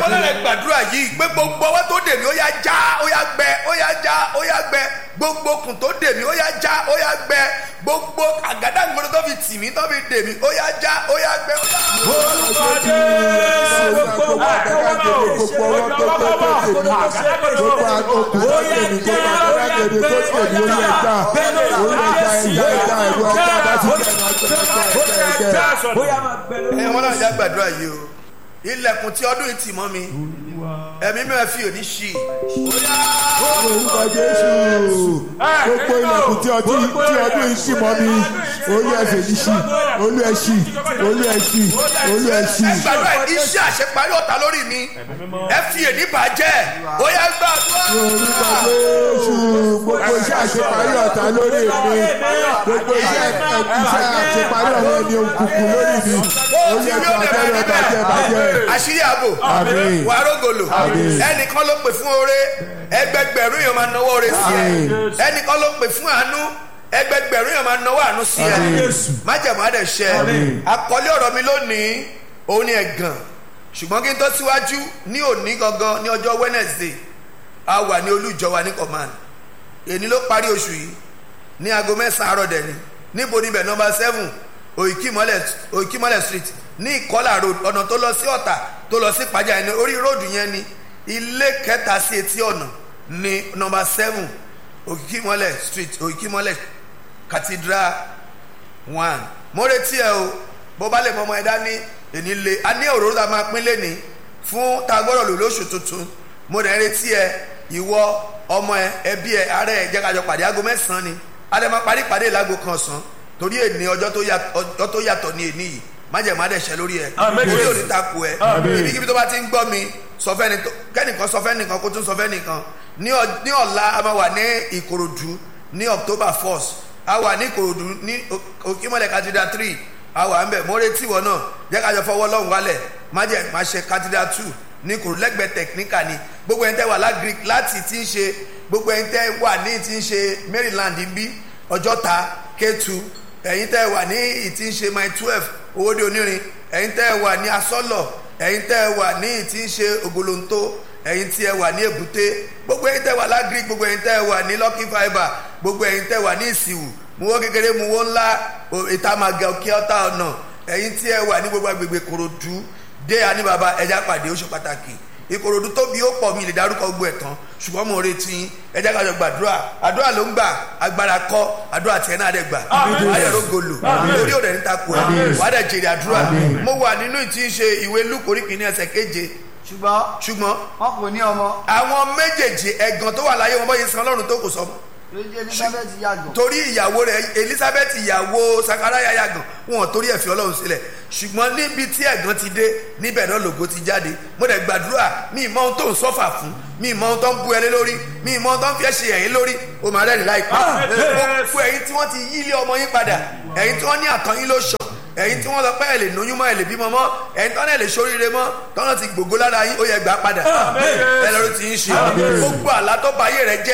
ọlọ́run gbàdúrà yìí pé gbogbo ọwọ́ tó dè mí ó yá já ó yá gbẹ ó yá já ó yá gbẹ gbogbo okùn tó dè mí ó yá já ó yá gbẹ gbogbo àgádágodo tó fi tì mí tó fi dè mí ó yá já ó yá gbẹ ó yá. orúkọ jésù gbogbo àgádágodo gbogbo ọwọ́ tó tó tó tèmi gbogbo okùn tó tèmi gbogbo àgádágodo tó tèmi ó yẹ já ó yẹ já ẹja ẹja ẹ̀rọ ẹja bá ti tẹ̀ ẹja ẹja ẹja. ẹ wọn náà já gbàdúrà yìí o ilẹ̀kùn tí ọdún yìí tì mọ́ mi ẹ̀mí mẹ́rin fi òní ṣí orúkọ jésù gbogbo ilẹ̀kùn tí ọdún tí ọdún yìí ṣì mọ́ mi olú ẹ̀fẹ̀ yìí ṣì olú ẹ̀ ṣì olú ẹ̀ ṣì olú ẹ̀ ṣì. ẹ gbàdúrà iṣẹ́ àṣeparí ọ̀tá lórí mi ẹ fi èní bàjẹ́ ó yá gbàdúrà. orúkọ jésù gbogbo iṣẹ́ àṣeparí ọ̀tá lórí mi gbogbo iṣẹ́ iṣẹ́ àṣeparí ọ̀rọ̀ ẹni òkùnkùn lórí mi olú ẹ̀fẹ̀ àtẹ̀rẹ̀ bàjẹ́ bàjẹ́. àṣírí ààbò Àmín. wàá rògòlò Àmín. ẹnìkan ló pè fún oore ẹgbẹgbẹ̀rún yẹn máa náwó oore sí ẹ Àmín. ẹnìkan ló pè fún àánú ẹgbẹgbẹ̀rún yẹn máa náwó àánú sí ẹ Àmín. májẹ̀mú àdẹ̀ṣẹ́ Àmín. àkọlé ọ̀rọ̀ mi lónìí òun ni ẹ̀gàn ṣùgbọ́n kí n tó síwájú ní òní gangan ní ọjọ́ Wednesday a wà ní olújọ wa ní command èní ló parí oṣù yìí ní aago mẹ́sàn-án àárọ̀ dẹ̀ ni níbo níbẹ̀ nọmba seven òyìnkímọ́lẹ̀ òyìnkímọ́lẹ̀ street ní ìkọ́là road ọ̀nà tó lọ sí ọ̀tà tó lọ sí pàjá ẹni orí róòdù yẹn ni ilé kẹta sí etí ọ̀nà ní nọmba seven òyìnkímọ́lẹ̀ street òyìnkímọ́lẹ̀ cathedral one mo retí ẹ o bó bá lè mọ ọmọ ẹ dání èní le a ní òróró tá a máa pín lẹ́ni fún tá a gbọ́dọ̀ lò lóṣù tuntun mo rẹ̀ retí ẹ ìwọ ọmọ ẹ ẹbí ẹ ará ẹ jẹ́ ká jọ pàdé aago mẹ́sàn-án ni adé máa parí pàdé ìlágo kan ọ̀sán torí èní ọjọ́ tó yà- ọjọ́ tó yàtọ̀ ní èní yìí májèmá àdẹ̀ṣẹ́ lórí ẹ Àmín. orí òní takò ẹ Àmín. ibikíbi tó bá ti ń gbọ́ mi sọ fẹ́ni tó kẹ́nìkan sọ fẹ́nìkan kó tún sọ fẹ́nìkan ní ọ- ní ọ̀la a máa wà ní ìkòròdú ní october first a wà ní ìkòròdú ní O- òkìmọ̀lẹ̀ cathedral three a wà ń bẹ̀ mo retí wọ náà jẹ́ ká jọ fọwọ́ lọ́hùn wálẹ̀ má jẹ́ má ṣe cathedral two ní ìkòròdú lẹ́gbẹ̀ẹ́ technical ni gbogbo ẹni tẹ́ wà lágric láti ti ń ṣe gbogbo ẹni tẹ́ wà ní ti ń ṣe maryland ń bí ọjọ́ta k2 ẹ̀yin tẹ́ wà ní ìtí ń ṣe my twelve owóde onírin ẹ̀yin tẹ́ wà ní asọ́lọ̀ ẹ̀yin tẹ́ wà ní ìtí ń ṣe ògolonto ẹ̀yin tí ẹ wà ní èbúté gbogbo ẹ̀yin tẹ́ wà lágírí gbogbo ẹ̀yin tẹ́ wà ní lucky fibre gbogbo ẹ̀yin tẹ́ wà ní ìsìwù muwó kékeré muwó ńlá o- ìtàmàgà òkè ọ̀tá ọ̀nà ẹ̀yin tí ẹ wà ní gbogbo agbègbè korodu dé àníbàbà ẹja pàdé ó ṣe pàtàkì ìkòròdú tóbi ó pọ̀ mi lè dárúkọ gbogbo ẹ̀ tán ṣùgbọ́n mo retí yín ẹ jẹ́ ká jọ gbàdúrà àdúrà ló ń gbà agbára kọ́ àdúrà tiẹ̀ náà dẹ̀ gbà ayọ̀rọ̀ gòlò lórí òde níta kù ẹ̀ wà á dẹ̀ jèrè àdúrà mo wà nínú ìtí ń ṣe ìwé lúkòrí kìíní ẹsẹ̀ keje ṣùgbọ́n ṣùgbọ́n wọn kò ní ọmọ àwọn méjèèjì ẹ̀gàn tó wà láyé wọn bọ́ yẹn san ọlọ́run tó kò sọmọ lójú elizabeth yàgò torí ìyàwó rẹ̀ elizabeth ìyàwó sakaraya yàgàn wọn torí ẹ̀ fi ọlọ́run sílẹ̀ ṣùgbọ́n níbi tí ẹ̀gàn ti dé níbẹ̀ náà lògo ti jáde mo dẹ̀ gbàdúrà mi ì mọ ohun tó ń sọ́fà fún mi ì mọ ohun tó ń bu ẹlé lórí mi ì mọ ohun tó ń fi ẹ̀ṣẹ̀ ẹ̀yìn lórí o máa rẹ́rìn láìpẹ́ gbogbo ẹ̀yin tí wọ́n ti yí ilé ọmọ yín padà ẹ̀yin tí wọ́n ní àtọ́ yín ló ṣàn ẹ̀yin tí wọ́n lọ pẹ́ ẹ̀ lè lóyún mọ́ ẹ̀ lè bímọ mọ́ ẹ̀yin tí wọ́n náà lè ṣoríire mọ́ tọ́nà ti gbògbó lára yín ó yẹ gbà padà ẹ lọ́rùn ti ń ṣe gbogbo àlá tó bá ayé rẹ jẹ́